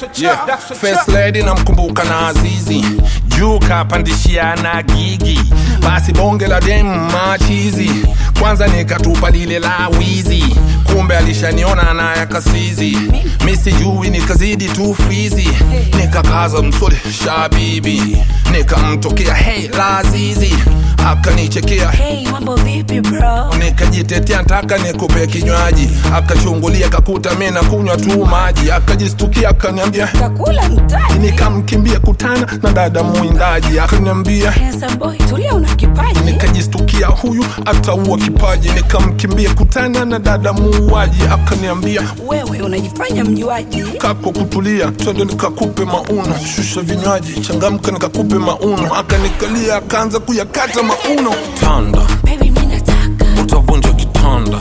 Yeah, first lady namkumbuka na Azizi juu kapandishia na gigi basi bonge la dem machizi kwanza nikatupa lile la wizi kumbe alishaniona na yakasizi mi sijui nikazidi tu fizi nikakaza msole shabibi nikamtokea hey lazizi akanichekea Hey, mambo vipi bro? nikajitetea ntaka nikupe kinywaji akachungulia kakuta mi na kunywa tu maji akajistukia akaniambia Takula mtaji. nikamkimbia kutana na dada mwindaji akaniambia Handsome boy, tulia una kipaji. nikajistukia huyu ataua kipaji nikamkimbia kutana na dada muuaji akaniambia Wewe unajifanya mjuaji. kako kutulia twende nikakupe mauno shusha vinywaji changamka nikakupe mauno akanikalia akaanza kuyakata mauno tanda Baby, mimi nataka, utavunja kitanda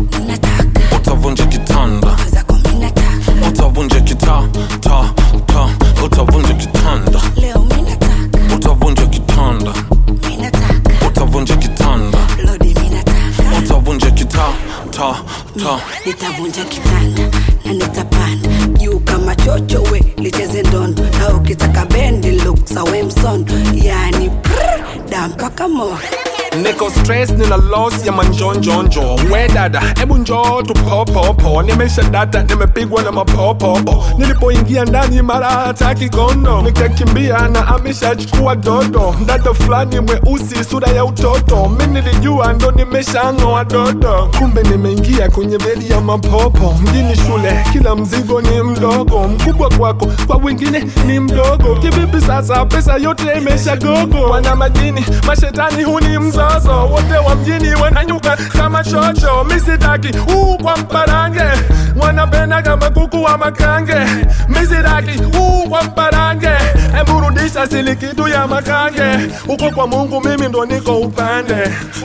nataka. utavunja kitanda Zako mimi nataka. utavunja kita ta ta utavunja kitanda Leo mimi nataka, utavunja kitanda mimi nataka. utavunja kitanda Lodi mimi nataka. utavunja kita ta ta Nitavunja kitanda na nitapanda juu kama chocho we licheze ndondo na ukitaka bendi look sawe msondo yani prr, da mpaka mo niko stress nina loss ya manjonjonjo we dada hebu njoo tupopopo nimesha data nimepigwa na mapopopo nilipoingia ndani mara hataki kondo nikakimbia na ameshachukua dodo dada fulani mweusi sura ya utoto mi nilijua ndo nimeshang'oa dodo kumbe nimeingia kwenye bedi ya mapopo mjini shule kila mzigo ni mdogo mkubwa kwako kwa wengine ni mdogo kivipi sasa pesa yote imeshagogo wana majini mashetani huni mzozo wote wa mjini wananyuka kama chocho misitaki huu kwa mparange wanapenda kama kuku wa makange misitaki huu kwa mparange emburudisha sili kitu ya makange huko kwa mungu mimi ndo niko upande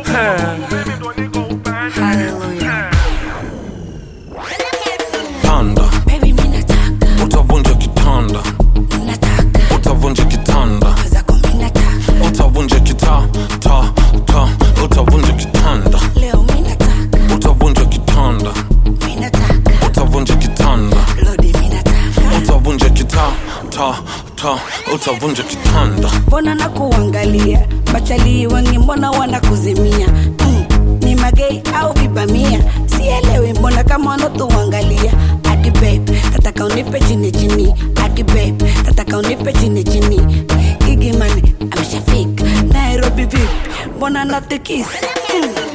Mimi ndo niko upande. Hallelujah. Panda, Baby, mimi nataka, utavunja kitanda nataka. utavunja kitanda Zako mimi nataka. utavunja kita ta ta utavunja kitanda Leo mimi nataka, utavunja kitanda mimi nataka. utavunja kitanda Lodi mimi nataka. utavunja kita ta ta utavunja kitanda mbona nakuangalia bachali wengi mbona wanakuzimia mm, ni magei au vibamia sielewi mbona kama wanatuangalia adi babe tataka unipe chini chini adi babe tataka unipe chini chini gigimani ameshafika nairobi vipi mbona natikisa mm.